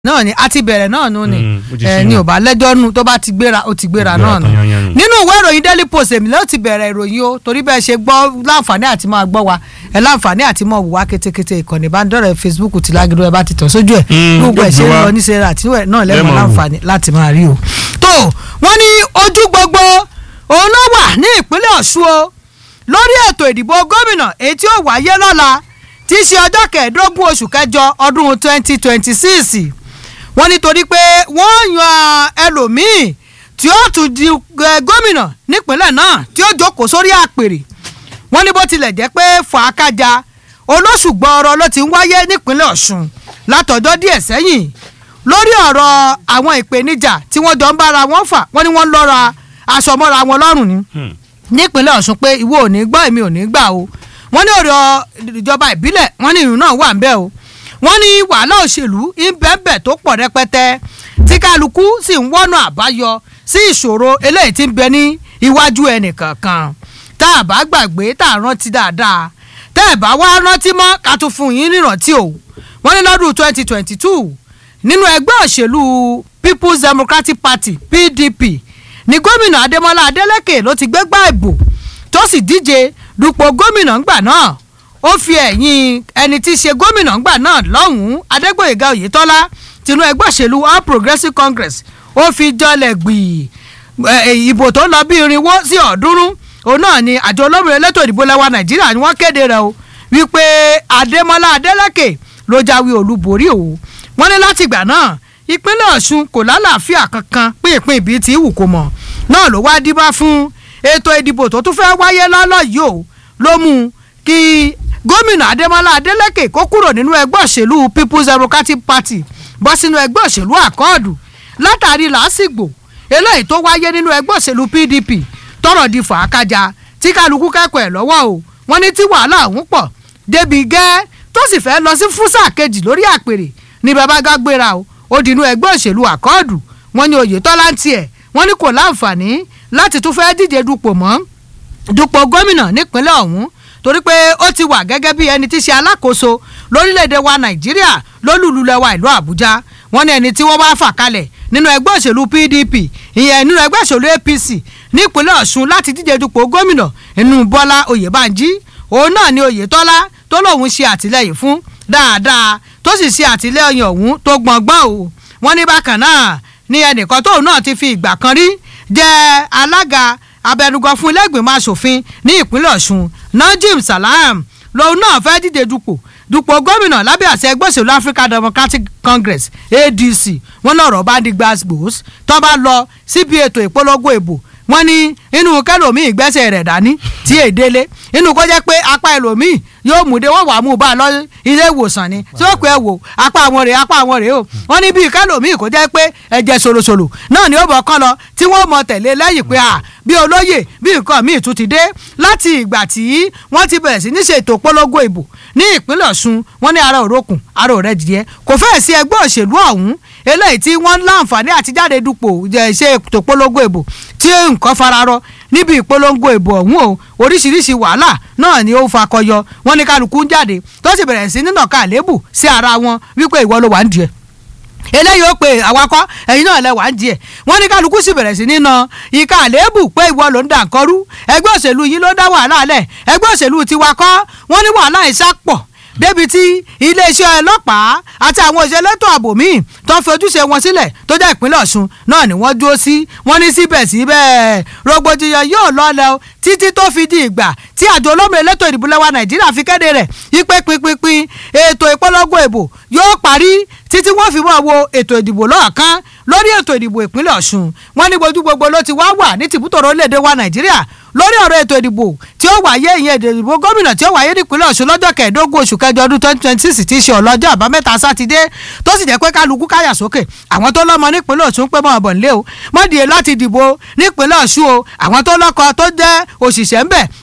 náà ni a ti bẹ̀rẹ̀ náà nù ni Mm, ó ti ẹ ṣí ní náà. ò bá lẹ́jọ́ nù tó bá ti gbéra ó ti gbéra Gbéra náà nù tán yányán nù. nínú ìwé ìròyìn daily post èmi ló ti bẹ̀rẹ̀ ìròyìn o torí bẹ́ẹ̀ ṣe gbọ́ láǹfààní àti máa gbọ́ wa ẹ láǹfààní àti máa wò wá kétékété ìkànnì ìbánidọ́rẹ̀ẹ́ facebook ti lágídó ẹ bá ti tàn sójú ẹ̀ Mm, gbogbo ẹ̀ ṣe ń gbogbo wa. lọ ní sẹ́ra àti náà Ẹ lẹ́mọ̀ máa wò. láǹfààní láti máa rí o. tó wọ́n ní ojú gbogbo òun ló wà ní ìpínlẹ̀ ọ̀ṣun o lórí ètò ìdìbò gómìnà èyí tí ó wáyé lọ́la tí í ṣe ọjọ́ kẹẹ̀ẹ́dógún oṣù kẹjọ ọdún twenty twenty six wọ́n nítorí pé wọ́n yan ẹlòmíì tí ó tún di eh, gómìnà nípínlẹ̀ náà tí ó jókòó sórí àpèrè wọ́n ní bó tilẹ̀ jẹ́ pé fàákàjà olóṣù gbọ́ọ̀rọ̀ ló ti ń wáyé nípínlẹ̀ ọ̀ṣun látọjọ́ díẹ̀ sẹ́yìn lórí ọ̀rọ̀ àwọn ìpèníjà tí wọ́n jọ ń bára wọn fà wọ́n ní wọ́n ń lọ́ra aṣọ mọ́ra wọn lọ́rùn ni Hmm. nípínlẹ̀ ọ̀ṣun pé ìwọ ò ní gbọ́ èmi ò ní gbà o wọ́n ní ọ̀rọ̀ ìjọba ìbílẹ̀ wọ́n ní ìrùn náà wà ń bẹ̀ o wọ́n ní wàhálà òṣèlú ìbẹ̀bẹ̀ tó pọ̀ rẹpẹtẹ tí kálukú sì ń wọ́nà àbáyọ sí ìṣòro eléyìí tí ń bẹ ní iwájú ẹnìkankan tá a bá gbàgbé tá a rántí dáadáa tẹ́ ẹ̀ bá wá rántí mọ́ ká tún fún yín nírántí o wọ́n ní lọ́dún twenty twenty two nínú ẹgbẹ́ òṣèlú people's democratic party pdp ní gómìnà adémọlá adélèké ló ti gbégbá ìbò tó sì díje dupò gómìnà ńgbà náà ó fi ẹ̀yìn ẹni tí í ṣe gómìnà ńgbà náà lọ́hùn-ún adégbòyèga oyètọ́lá tinú ẹgbẹ́ òṣèlú all progressives congress ó fi jọlẹ̀ gbìyì ẹ, ìbò tó lọ bí irinwó sí ọ̀ọ́dúnrún òun náà ni àjọ olómìnira elétò ìdìbò lẹwa nàìjíríà ni wọ́n kéde rẹ̀ o wípé adémọlá adélèké ló jáwé olúborí o wọ́n ní láti ìgbà náà ìpínlẹ̀ ọ̀ṣun kò lálàáfíà kankan pínpín ibi tí wù kó mọ̀ náà ló wá díbá fún ètò ìdìbò tó tún fẹ́ wáyé lọ́lọ́ yìí o ló mú kí gómìnà adémọlá adélèké kó kúrò nínú ẹgbẹ́ òṣèlú people's democratic party bọ́ sínú ẹgbẹ́ òṣèlú àkọọ́dù látàrí làásìgbò eléyìí tó wáyé nínú ẹgbẹ́ òṣèlú pdp tọrọ di fàákàjà tí kálukú kẹ́kọ̀ọ́ ẹ̀ lọ́wọ́ o wọ́n ní tí wàhálà ọ̀hún pọ̀ débi gẹ́ tó sì fẹ́ lọ sí fúsà kejì lórí àpèrè ní babagá gbéra o ó dínú ẹgbẹ́ òṣèlú àkọọ́dù wọ́n ní oyètọ́lá ń tiẹ̀ wọ́n ní kò láǹfààní láti tún fẹ́ díje dupò mọ́ dupò gómìnà nípínlẹ̀ ọ̀hún torí pé ó ti wà gẹ́gẹ́ bí ẹni tí ṣe alákòóso lórílẹ̀‐èdè wa nàìjíríà lólùlùlẹ̀wà ìlú àbújá wọ́n ní ẹni tí wọ́n wá fà kalẹ̀ nínú ẹgbẹ́ òṣèlú pdp ìyẹn nínú ẹgbẹ́ òṣèlú apc nípínlẹ̀ ọ̀ṣun láti díje dupò gómìnà inú bọ́lá oyèbánjí òun náà ni oyètọ́lá tó lóun ṣe àtìlẹ́yìn fún dáadáa tó sì ṣe àtìlẹ́yìn ọ̀hún tó gbọ̀ngbọ́n o wọ́n ní bákan náà ni ẹnìkan tóun náà ti fi ìgbà kan rí jẹ́ alága abẹnugan fún ilé ìgbìmọ̀ asòfin ní ìpínlẹ̀ ọ̀ṣun najim salam lòun náà fẹ́ díje dupò dupò gómìnà lábẹ́ àṣẹ ẹgbẹ́ òṣèlú african democratic congress adc wọn náà rọ̀ bá di gbàgbós tó bá lọ síbi ètò ìpolongo ìbò wọn ní inú kẹlòmíì gbẹ́sẹ̀ rẹ̀ dání tí èdèlé inú kó jẹ́ pé apá ẹlòmíì yóò mú de wọ́n wà mú bá a lọ ilé ìwòsàn ni tí ó pẹ́ ẹ wò apá àwọn rèé apá àwọn rèé o wọ́n ní bíi kẹlòmíì kó jẹ́ pé ẹ̀jẹ̀ ṣòlòṣòlò náà ni ó bọ̀ kán lọ tí wọ́n mọ tẹ̀lé lẹ́yìn pé à bí olóyè bí nǹkan míì tún ti dé láti ìgbà tí wọ́n ti bẹ̀rẹ̀ sí ní ṣètò polongo ìbò ní ìpínlẹ̀ ọ̀ṣun wọ́n ní ara òrokùn ara òrẹ́ jìdíẹ́ kò fẹ́ẹ̀ sí ẹgbẹ́ òṣèlú ọ̀hún eléyìí tí wọ́n láǹfààní àti jáde dupò jẹ́ ṣe ètò polongo ìbò tí nǹkan fararọ níbi ìpolongo ìbò ọ̀hún o oríṣiríṣi wàhálà náà ni ó fakọyọ wọ́n ní kálukú ń jáde tó sì bẹ̀rẹ̀ sí nínà ká àlébù sí ara wọn wípé ìwọ ló wà ń diẹ eléyìí ó pe awakọ ẹyin náà lẹ wà ń diẹ wọ́n ní kálukú sì bẹ̀rẹ̀ sí nínà ìka àlébù pé ìwọ ló ń dà nkọrú ẹgbẹ́ òṣèlú yín ló dá wàhálà lẹ̀ ẹgbẹ́ òṣèlú tiwa kọ́ wọ́n ní wàhálà ìsápọ̀ débi tí iléeṣẹ́ ọlọ́pàá àti àwọn òṣèlétò ààbò míì tó ń fi ojúṣe wọn sílẹ̀ tó jẹ́ ìpínlẹ̀ ọ̀ṣun náà ni wọ́n dúró sí wọ́n ní síbẹ̀síbẹ̀ rògbòdìyàn yóò lọ́lẹ̀ o títí tó fi di ìgbà tí àjọ olómìnira elétò ìdìbò lẹ́wà nàìjíríà fi kéde rẹ̀ yípe pinpin ètò ìpolongo ìbò yóò parí títí wọ́n fi mọ́ wo ètò ìdìbò lọ́ọ̀kan lórí ètò ìdìbò ìpínlẹ̀ ọ̀ṣun wọ́n ní gbojú gbogbo ló ti wá wà ní tìbútòrò orílẹ̀-èdè wa nàìjíríà lórí ọ̀rọ̀ ètò ìdìbò tí ó wáyé ìyẹn ètò ìdìbò gómìnà tí ó wáyé nípínlẹ̀ ọ̀ṣun lọ́jọ́ kẹẹ̀ẹ́dógún oṣù kẹjọ ọdún twenty twenty six tí í ṣe ọlọ́jọ́ àbámẹ́ta sátidé tó sì jẹ́ pé kálukú káyà sókè àwọn tó lọ́mọ nípínlẹ̀ ọ̀ṣun pé mọ́ ọ̀bọ̀n lé o mọ́dìé láti dìbò nípínlẹ̀ ọ̀ṣun o àwọn tó lọ́kọ tó jẹ́ òṣìṣẹ́ ń bẹ̀ wọ́n pé mọ́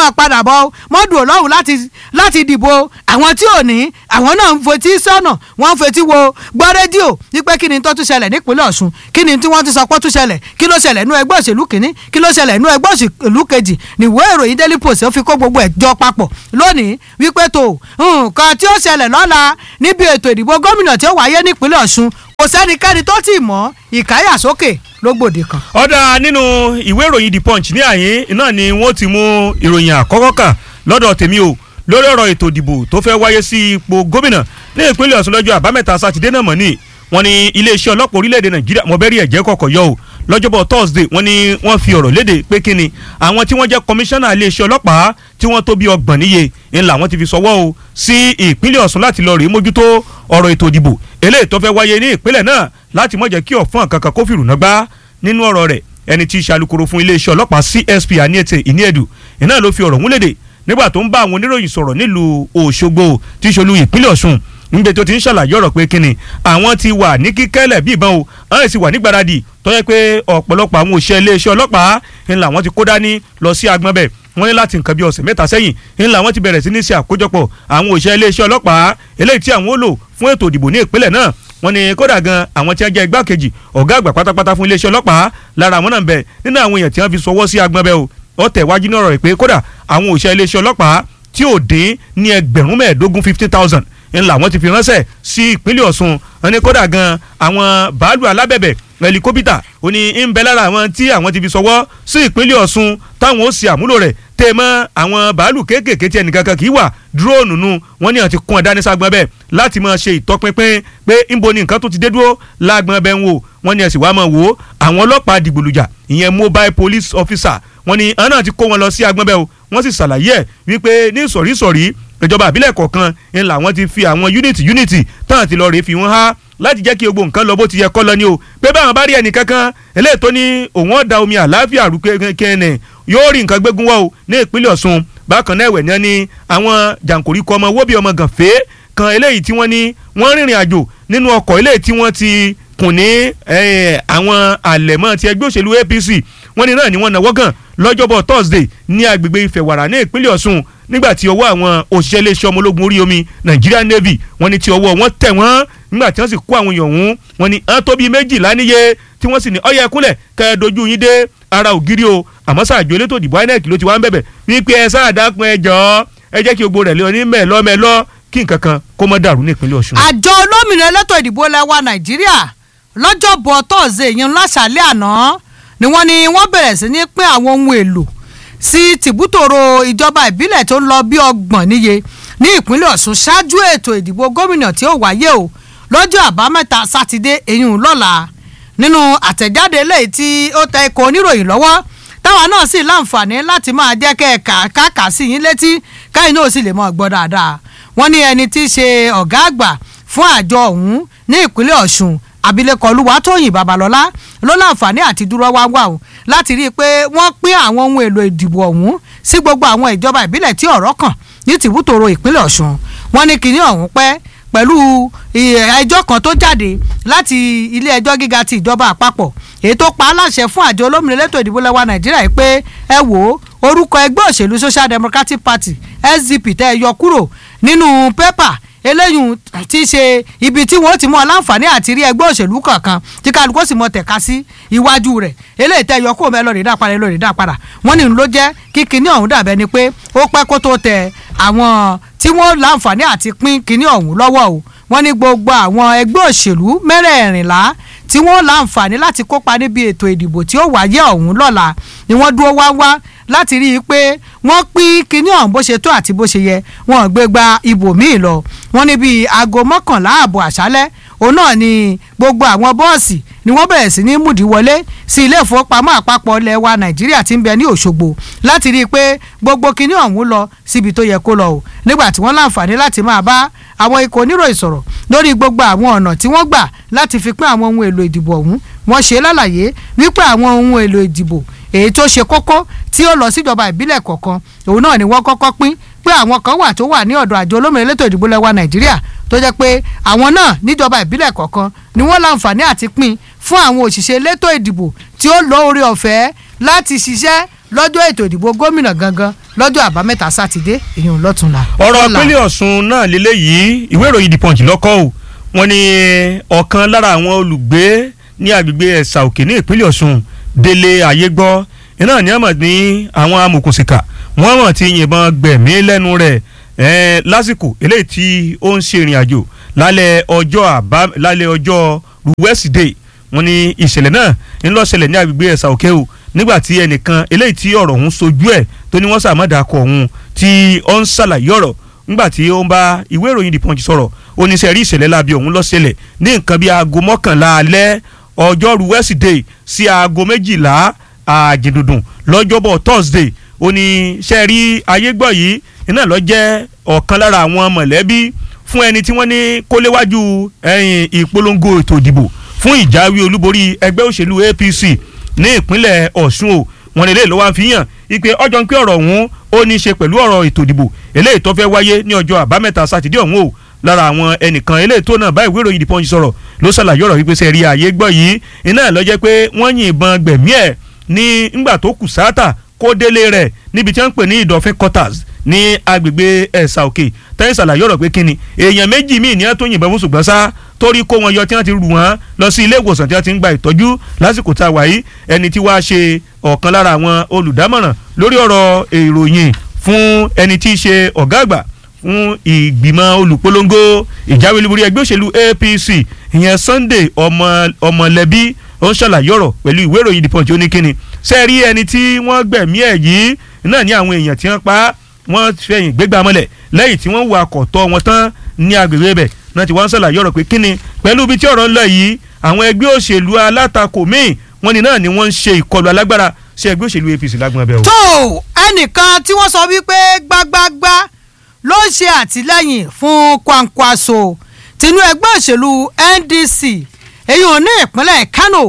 máa padà bọ̀ mọ́dù ọlọ́run láti láti dìbò àwọn tí ò ní àwọn náà ń fetí sọ́nà wọ́n ń fetí wo gbọ́ rédíò wípé kí ni tó tún ṣẹlẹ̀ nípínlẹ̀ ọ̀ṣun kí ni tí wọ́n ti sọ pé ó tún ṣẹlẹ̀ kí ló ṣẹlẹ̀ nú ẹgbẹ́ òṣèlú kìíní kí ló ṣẹlẹ̀ nú ẹgbẹ́ òṣèlú kejì níwé ìròyìn daily post ó fi kó gbogbo ẹ̀ jọ papọ̀ lónìí wípé tó nǹkan tí ó ṣẹlẹ̀ lọ́la níbi ètò ìdìbò gómìnà tí ó wáyé nípínlẹ̀ ọ̀ṣun kò sẹ́nikẹ́ni tó tì mọ́ ìkáyàsókè lógbòde kan. ọ̀dà nínú ìwé ìròyìn the punch ní àyín náà ni wọ́n ti mú ìròyìn àkọ́kọ́ kà lọ́dọ̀ tèmi o lórí ọ̀rọ̀ ètò ìdìbò tó fẹ́ wáyé sí ipò gómìnà ní ìpínlẹ̀ ọ̀ṣun lọ́jọ́ àbámẹ́ta sátidé náà mọ̀ ní wọ́n ní iléeṣẹ́ ọlọ́pàá orílẹ̀-èdè nàìjíríà mọ̀bẹ́rì ẹ̀jẹ̀ kọ̀kọ̀ yọ o lọ́jọ́bọ̀ thursday wọ́n ní wọ́n fi ọ̀rọ̀ léde pé kí ni àwọn tí wọ́n jẹ́ kọmíṣánná iléeṣẹ́ ọlọ́pàá tí wọ́n tó bí ọgbọ̀n níye ńlá wọ́n ti fi sọwọ́ o sí ìpínlẹ̀ ọ̀ṣun láti lọ rèé mójútó ọ̀rọ̀ ètò ìdìbò eléyìí tó fẹ́ wáyé ní ìpínlẹ̀ náà láti má jẹ́ kí ọ̀fọ́n kankan kó fìrù náà gbá nínú ọ̀rọ̀ rẹ̀ ẹni tí í ṣe alukoro fún iléeṣẹ́ ọlọ́pàá csp aniete iniedu iná ló fi ọ̀rọ̀ ọ̀hún léde nígbà tó ń bá àwọn oníròyìn sọ̀rọ̀ nílùú òṣogbo tí í ṣolú ìpínlẹ̀ ọ̀ṣun níbi tó ti ń ṣàlàyé ọ̀rọ̀ pé kíni àwọn ti wà ní kíkẹ́lẹ̀ bí ìbọn o àwọn sì wà ní gbáradì tó yẹ pé ọ̀pọ̀lọpọ̀ àwọn òṣìṣẹ́ iléeṣẹ́ ọlọ́pàá ńlá wọn ti kó dání lọ sí agbọn bẹ̀ wọ́n ní láti nǹkan bí ọ̀sẹ̀ mẹ́ta sẹ́yìn ńlá wọn ti bẹ̀rẹ̀ sí ní ṣe àkójọpọ̀ àwọn òṣìṣẹ́ iléeṣẹ́ ọlọ́pàá eléyìí tí àwọn ó lò fún ètò ìdìbò ní ìpínlẹ̀ náà wọ́n ní kódà gan àwọn tí wọ́n jẹ́ igbákejì ọ̀gá àgbà pátápátá fún iléeṣẹ́ ọlọ́pàá lára àwọn náà ń bẹ nínú àwọn èèyàn tí wọ́n fi sọwọ́ sí agbọn bẹ̀ o ó tẹ̀ wájú náà rẹ̀ pé kódà àwọn òṣìṣẹ́ iléeṣẹ́ ọlọ́pàá tí ò dín ní ẹgbẹ̀rún mẹ́ẹ̀ẹ́dógún fifty thousand ńlá wọn ti fi ránṣẹ́ sí ìpínlẹ̀ Ọ̀ṣun wọn ní kódà gan àwọn bàálù alábẹ̀bẹ̀ ẹlikópítà ó ní ń bẹ lára àwọn tí àwọn ti fi sọwọ́ sí ìpínlẹ̀ Ọ̀ṣun táwọn ó ṣe àmúlò rẹ̀ tẹ́ mọ́ àwọn bàálù kéékèèké tí ẹnìkankan kì í wà dúróònù nu wọ́n ní àti kún ẹ̀dá ní ságbọ́n bẹ́ẹ̀ láti máa ṣe ìtọ́pinpin pé ńbo ni nǹkan tó ti dé dúró lágbọ́n bẹ́ẹ̀ ń wò wọ́n ní ẹ̀sìn wàá máa wò ó àwọn ọlọ́pàá dìgbòlùjà ìyẹn mobile police officer wọ́n ní àwọn náà ti kó wọn lọ sí agbọ́n bẹ́ẹ̀ o wọ́n sì ṣàlàyé ẹ̀ wípé ní sọ̀rísọ̀rí ìjọba àbílẹ̀ kọ̀ọ̀kan ń làwọn ti fi àwọn unity unity táwọn ti lọ rèé fi wọ́n há láti jẹ́ kí gbogbo nǹkan lọ bó ti yẹ kọ́ lọ ni o pé báwọn bá rí ẹnì kankan eléyìí tó ní òun ọ̀dà omi àlàáfíà rú kẹ́ẹ̀nẹ̀ yóò rí nǹkan gbégun wá o ní ìpínlẹ̀ Ọ̀ṣun bákan náà ẹ̀wẹ̀ ní ẹni àwọn jàǹkóríkọ ọmọ wóbi ọmọ gànfẹ́ kan eléyìí tí wọ́n ní wọ́n rìnrìn àjò nínú ọkọ̀ eléyìí tí wọ́n ti kùn ní àwọn àlẹ̀mọ́ ti ẹgbẹ́ òṣèlú APC wọ́n ní náà ni wọ́n náwó kàn lọ́jọ́bọ̀ Thursday ní agbègbè Ìfẹ̀wàrà ní ìpínlẹ̀ Ọ̀ṣun nígbà tí ọwọ́ àwọn òṣìṣẹ́ iléeṣẹ́ ọmọ ológun orí omi Nigerian Navy wọ́n ní tí ọwọ́ wọn tẹ̀ wọ́n nígbà tí wọ́n sì kó àwọn èèyàn ọ̀hún wọ́n ní hàn tó bíi méjìlá níye tí wọ́n sì ní ọyẹ ẹkúnlẹ̀ kẹ́ ẹ dojú yín dé ara ògiri o àmọ́ sáàjò elétò ìdìbò INEC ló ti wá ń bẹ̀bẹ̀ wípé ẹ sáà dákun ẹ jọ̀ọ́ ẹ jẹ́ kí gbogbo rẹ̀ lé ní mẹ́ẹ̀lọ́ mẹ́ẹ̀lọ́ kí nǹkan kan kó mọ́ dàrú ní ìpínlẹ̀ Ọ̀ṣun. àjọ olómìnira elétò ìdìbò lẹwa Nàìjíríà lọ́jọ́bọ̀ tọ́sídẹ̀ẹ́ yẹn láṣàlẹ̀ àná ni wọ́n ní wọ́n bẹ̀rẹ̀ sí ní pín àwọn ohun èlò sí tìbútòrò ìjọba ìbílẹ̀ tó ń lọ bí ọgbọ̀n níye ní ìpínlẹ̀ Ọ̀ṣun ṣáájú ètò ìdìbò gómìnà tí ó wáyé o lọ́jọ́ àbámẹ́ta sátidé eyín lọ́la nínú àtẹ̀jáde eléyìí tí ó tẹ ikọ̀ oníròyìn lọ́wọ́ táwa náà sì láǹfààní láti máa jẹ́ kẹ́ẹ̀ka káàkà sí yín létí káyìn náà sì lè mọ̀ gbọ́ dáadáa wọ́n ní ẹni tí í ṣe ọ̀gá àgbà fún àjọ ọ̀hún ní ìpínlẹ̀ Ọ̀ṣun abilékọ olúwatóyìn babalọ́lá ló láǹfààní àti dúró wá wà o láti rí i pé wọ́n pín àwọn ohun èlò ìdìbò ọ̀hún sí gbogbo àwọn ìjọba ìbílẹ̀ tí ọ̀rọ̀ kàn ní tìbútòrò ìpínlẹ̀ Ọ̀ṣun wọ́n ní kinní ọ̀hún pẹ́ pẹ̀lú ẹjọ́ kan tó jáde láti ilé ẹjọ́ gíga ti ìjọba àpapọ̀ èyí tó pa á láṣẹ fún àjọ olómìnira elétò ìdìbò lẹ́wà nàìjíríà yìí pé ẹ wò ó orúkọ ẹgbẹ́ òṣèlú social democratic party sdp tẹ́ ẹ yọ kúrò nínú pépà eléyìí ti ṣe ibi tí wọ́n ti mú ọ láǹfààní àti rí ẹgbẹ́ òṣèlú kankan tí kálukú sì mọ tẹ̀ka sí iwájú rẹ̀ eléyìí tẹ́ yọ kúrò mẹ́ lọ́ọ̀rì dá padà lọ́ọ̀rì dá padà wọ́n ní ló jẹ́ kí kinní ọ̀hún dàbẹ́ ni pé ó pẹ́ kó tó tẹ àwọn tí wọ́n láǹfààní àti pín kinní ọ̀hún lọ́wọ́ o wọ́n ní gbogbo àwọn ẹgbẹ́ òṣèlú mẹ́rẹ̀ẹ̀rìnlá tí wọ́n láǹfààní láti kópa níbi ètò ìdìbò tí ó wáyé ọ̀hún lọ́la ni wọ́n dúró wá wá láti rí i pé wọ́n pín kinní ọ̀hún bó ṣe tó àti bó ṣe yẹ wọ́n gbé gba ibòmíì lọ wọ́n ní bíi aago mọ́kànlá ààbọ̀ àṣálẹ́ òun náà ni gbogbo àwọn bọ́ọ̀sì ni wọ́n bẹ̀rẹ̀ sí ní múdi wọlé sí ilé ìfowópamọ́ àpapọ̀ ilẹ̀ wa nàìjíríà tí ń bẹ ní òṣogbo láti rí i pé gbogbo kinní ọ̀hún lọ síbi tó yẹ kó lọ o nígbà tí wọ́n láǹfààní láti máa bá àwọn ikọ̀ oníròyìn sọ̀rọ̀ lórí gbogbo àwọn ọ̀nà tí wọ́n gbà láti fi pín àwọn ohun èlò ìdìbò ọ̀hún wọ́n ṣe lálàyé wípé àwọn ohun èlò ìdìbò èyí tó ṣe kókó tí ó lọ síjọba ìbílẹ̀ kọ̀ọ̀kan òun náà ni wọ́n kọ́kọ́ pín pé àwọn kan wà tó wà ní ọ̀dọ̀ àjọ olómìnira elétò ìdìbò lẹ́wà nàìjíríà tó jẹ́ pé àwọn náà níjọba ìbílẹ̀ kọ̀ọ̀kan ni wọ́n láǹfààní àti pín fún àwọn òṣìṣẹ́ elétò ìdìbò tí ó lọ orí ọ̀fẹ́ láti ṣiṣẹ́ lọ́jọ́ ètò ìdìbò gómìnà gangan lọ́jọ́ àbámẹ́ta sátidé ìyẹn lọ́túnla. ọ̀rọ̀ Lọ́la. ìpínlẹ̀ ọ̀ṣun náà lélẹ́yìí ìwé ìròyìn the punch lọ́kọ́ o wọ́n ní ọ̀kan lára àwọn olùgbé ní agbègbè ẹ̀sà òkè ní ìpínlẹ̀ ọ̀ṣun délé ayégbọ́ iná ní àmọ̀ ní àwọn amòkùnsìkà wọ́n mọ̀ ti yìnbọn gbẹ̀mí lẹ́nu rẹ̀ eh, lásìkò eléyìí tí ó ń ṣe ìrìn àjò lálẹ́ ọjọ́ àbá lálẹ́ ọjọ́ wẹ́sídẹ̀ẹ́ wọ́n ní ìṣẹ̀lẹ̀ náà ń lọ ṣẹlẹ̀ ní agbègbè ẹ̀sà òkè o nígbà tí ẹnìkan eléyìí tí ọ̀rọ̀ ọ̀hún sojú ẹ̀ tó ní wọ́n sàmọ́dàkọ̀ ọ̀hún tí ó ń ṣàlàyé ọ̀rọ̀ nígbà tí ó ń bá ìwé ìròyìn the punch sọ̀rọ̀ oníṣẹ́ rí ìṣẹ̀lẹ̀ láabi ọ̀hún ló ṣẹlẹ̀ ní nǹkan bíi aago mọ́kànlá alẹ́ ọjọ́rú wednesday sí aago méjìlá àjìndùndùn lọ́jọ́bọ̀ thursday oníṣẹ́ rí ayégbọ́ yìí iná lọ jẹ́ ọ̀kan lára àwọn mọ̀lẹ́bí fún ẹni tí wọ́n ní kó léwájú ẹ̀yìn ìpolongo ètò ìdìbò fún ìjáwé olúborí ẹgbẹ́ òṣèlú apc ní ìpínlẹ̀ ọ̀ṣun o wọn lè ló wá fi hàn ipe ọjọ́ ń pé ọ̀rọ̀ ọ̀hún ó ní í ṣe pẹ̀lú ọ̀rọ̀ ètò ìdìbò eléyìí tó fẹ́ wáyé ní ọjọ́ àbámẹ́ta sátidé ọ̀hún o lára àwọn ẹnìkan eléyìí tó náà bá ìwé ìròyìn The Punch sọ̀rọ̀ ló ṣàlàyé ọ̀rọ̀ wípé sẹ́ẹ̀rí ààyè gbọ́ yìí iná ló jẹ́ pé wọ́n yìnbọn gbẹ̀mí ẹ̀ ní ńgbà tó kù sáátà kó délé rẹ̀ níbi tí wọ́n ń pè ní ìdọ̀fín quarters ní agbègbè ẹ̀sà òkè tẹ́yìn ṣàlàyé ọ̀rọ̀ pé kíni èèyàn méjì míì ní wọ́n tó yìnbọn fún ṣùgbọ́n sá torí kó wọn yọ tí wọ́n ti rù wọ́n lọ sí ilé ìwòsàn tí wọ́n ti ń gba ìtọ́jú lásìkò tá a wà yìí ẹni tí wàá ṣe ọ̀kan lára àwọn olùdámọ̀ràn lórí ọ̀rọ̀ ìròyìn fún ẹni tí í ṣe ọ̀gá àgbà fún ìgbìmọ̀ olùpolongo ìjáwé olúborí ẹgbẹ́ òṣèlú APC ìyẹn Sunday ọmọ ọmọlẹ́bí ó ń ṣàlàyé ọ̀rọ̀ pẹ̀lú ìwé ìròyìn The Punch oníkíni sẹ́ẹ̀rí ẹni tí wọ́n gbẹ̀mí ẹ̀ yìí náà ní àwọn èèyàn tí wọ́n pa á wọ́n fẹ̀yìn gbégbá mọ́lẹ̀ lẹ́yìn tí wọ́n wọ akọ̀tọ́ wọn tán ní agbègbè ibẹ̀ náà ti wọ́n ń ṣàlàyé ọ̀rọ̀ pé kíni pẹ̀lú ibi tí ọ̀rọ̀ ń lọ yìí àwọn ẹgbẹ́ òṣèlú alátakò míì wọ́n ní náà ni wọ́n ń ṣe ìkọlù alágbára sí ẹgbẹ́ òṣèlú APC lágbọ́n abẹ́ o. tó ẹnìkan tí wọ́n sọ wípé gbágbágbá ló ń ṣe àtìlẹ́yìn fún Kwankwaso tinú ẹgbẹ́ òṣèlú NDC èyí ò ní ìpínlẹ̀ Kano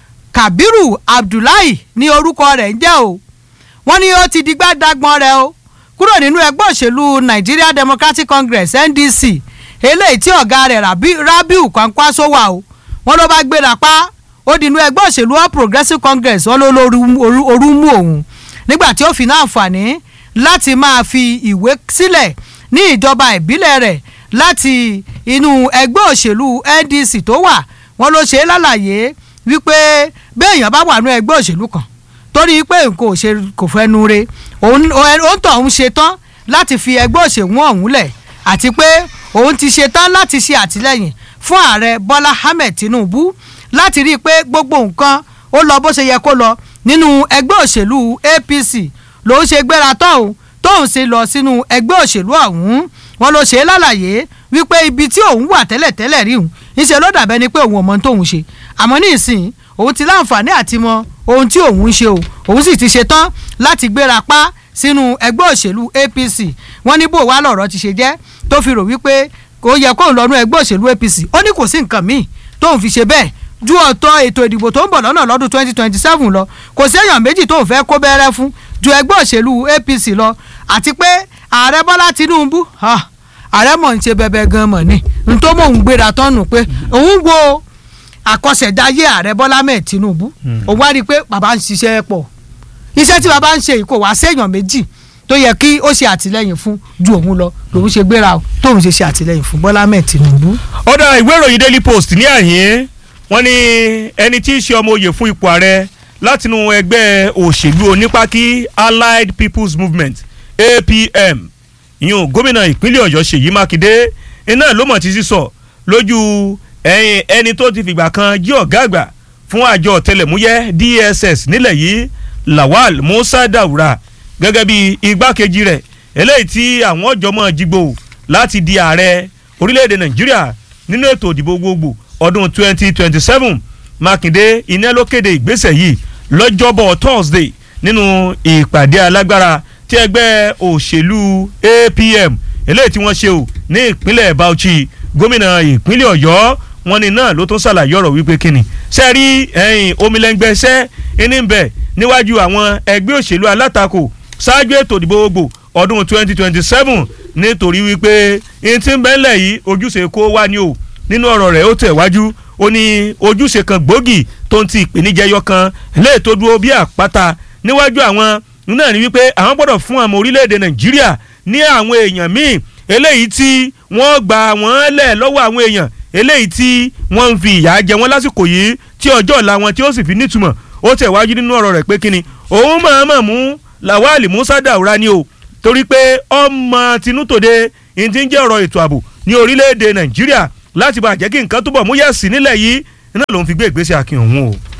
Kabiru Abdullahi ní orúkọ rẹ̀ ń jẹ́ o wọ́n ní ó ti di gbàdágbọ́n rẹ̀ o kúrò nínú ẹgbẹ́ òṣèlú Nigeria Democratic Congress NDC eléyìí tí ọ̀gá rẹ̀ Rabi- Rabiu Kwankwaso wà o wọ́n ló bá gbéra pa ó dínú ẹgbẹ́ òṣèlú All Progressives Congress wọ́n ló lóru orú- orú mú òun nígbà tí ó fi náà àǹfààní láti máa fi ìwé sílẹ̀ ní ìjọba ìbílẹ̀ rẹ̀ láti inú ẹgbẹ́ òṣèlú NDC tó wà wọ́n ló ṣe é lálàyé wípé béèyàn bá wà ní ẹgbẹ́ òṣèlú kan torí pé nǹkan ò ṣe kò fẹ́nu re òun òun tó òun ṣe tán láti fi ẹgbẹ́ òṣèlú ọ̀hún lẹ̀ àti pé òun ti ṣe tán láti ṣe àtìlẹ́yìn fún ààrẹ Bọ́lá Ahmed Tinubu láti rí i pé gbogbo nǹkan ó lọ bó ṣe yẹ kó lọ nínú ẹgbẹ́ òṣèlú APC lòun ṣe gbéra tán o tóun ṣe lọ sínú ẹgbẹ́ òṣèlú ọ̀hún wọn ló ṣe é lálàyé wípé ibi tí òun wà tẹ́lẹ̀tẹ́lẹ̀ rí òun ńṣe ló dàbẹ́ ni pé òun ò mọ ohun tóun ṣe àmọ́ ní ìsìn òun ti láǹfààní àti mọ ohun tí òun ń ṣe o òun sì ti ṣe tán láti gbéra pa sínú ẹgbẹ́ òṣèlú APC wọ́n ní bó wá lọ̀rọ̀ ti ṣe jẹ́ tó fi rò wípé kò yẹ kóun lọ́nu ẹgbẹ́ òṣèlú APC ó ní kò sí nǹkan míì tóun fi ṣe bẹ́ẹ̀ ju ọ̀tọ̀ ètò ìdìbò tó ń bọ̀ lọ́nà lọ́dún twenty twenty seven lọ kò séèyàn méjì tóun fẹ́ kó bẹ́rẹ́ fún ju ẹgbẹ́ òṣèlú APC lọ àti pé ààrẹ Bọ́lá Tinubu ah, ààrẹ mọ̀ ń ṣe bẹbẹ gan mọ̀ ni n tó mọ̀ ń gbéra tọ́nù pé òun wo àkọsẹ̀dáyé ààrẹ Bọ́lá mẹ́ẹ̀ Tinubu òun wá rí i pé bàbá ń ṣiṣẹ́ pọ̀ iṣẹ́ tí bàbá ń ṣe yìí kò wá séèyàn méjì tó yẹ kí ó ṣe àtìlẹ́yìn fún ju òun lọ lòun ṣe gbéra o tóun ṣe ṣe àtìlẹ́yìn fún Bọ́lá mẹ́ẹ̀ Tinubu. ọ̀dà ìwé ìròyìn Daily Post ní àyín wọ́n ní ẹni tí í ṣe ọmọ oyè fún ipò ààrẹ látinú ẹgbẹ́ òṣèlú onípákí Allied People's Movement APM ìyún gómìnà ìpínlẹ̀ Ọ̀yọ́ Ṣèyí Mákindé iná ló mọ̀ ti sísọ lójú ẹ̀yìn ẹni tó ti fìgbà kan jí ọ̀gá àgbà fún àjọ ọ̀tẹlẹ̀múyẹ́ DSS nílẹ̀ yìí Lawal Musa Daura gẹ́gẹ́ bí igbákejì rẹ̀ eléyìí tí àwọn ọ̀jọ̀mọ́ jigbo láti di ààrẹ orílẹ̀-èdè Nàìjíríà nínú ètò ìdìbò gbogbo ọdún 2027 Mákindé iná ló kéde ìgbésẹ̀ yìí lọ́jọ́bọ̀ Thursday nínú ìpàdé alágbára tí ẹgbẹ́ òṣèlú APM eléyìí tí wọ́n ṣe o ní ìpínlẹ̀ Bauchi gómìnà ìpínlẹ̀ Ọ̀yọ́ wọn ni náà ló tún ṣàlàyé ọ̀rọ̀ wípé kíni ṣe rí ẹ̀yìn omilẹ́ngbẹ́sẹ́ ẹni ń bẹ níwájú àwọn ẹgbẹ́ òṣèlú alátakò ṣáájú ètò ìdìbò gbogbo ọdún 2027 nítorí wípé ẹni tí ń bẹ́ńlẹ̀ yìí ojúṣe kó wá ní o nínú ọ̀rọ̀ rẹ̀ ó tẹ̀ wájú ó ní ojúṣe kan gbòógì tó ń ti ìpèníjẹyọ kan lè tó dúró bí àpáta níwájú àwọn náà ni wípé àwọn gbọ́dọ̀ fún àwọn orílẹ̀-èdè nàìjíríà ní àwọn èèyàn míì eléyìí tí wọ́n gbà wọ́n lẹ̀ lọ́wọ́ àwọn èèyàn eléyìí tí wọ́n ń fi ìyà jẹ wọ́n lásìkò yìí tí ọjọ́ ọ̀la wọn tí ó sì fi nítumọ̀ ó tẹ̀ wájú nínú ọ̀rọ̀ rẹ̀ pé kíni òun mọ̀ọ́mọ̀ mú lawal musa daura ni o torí pé ọmọ tinútòde ìdí ń jẹ́ ọ̀rọ̀ ètò ààbò ní orílẹ̀-èdè nàìjíríà láti bá jẹ́ kí nǹkan túbọ̀ múyẹ̀sí nílẹ̀ yìí náà ló ń fi gbé ìgbésẹ̀ akin òun o.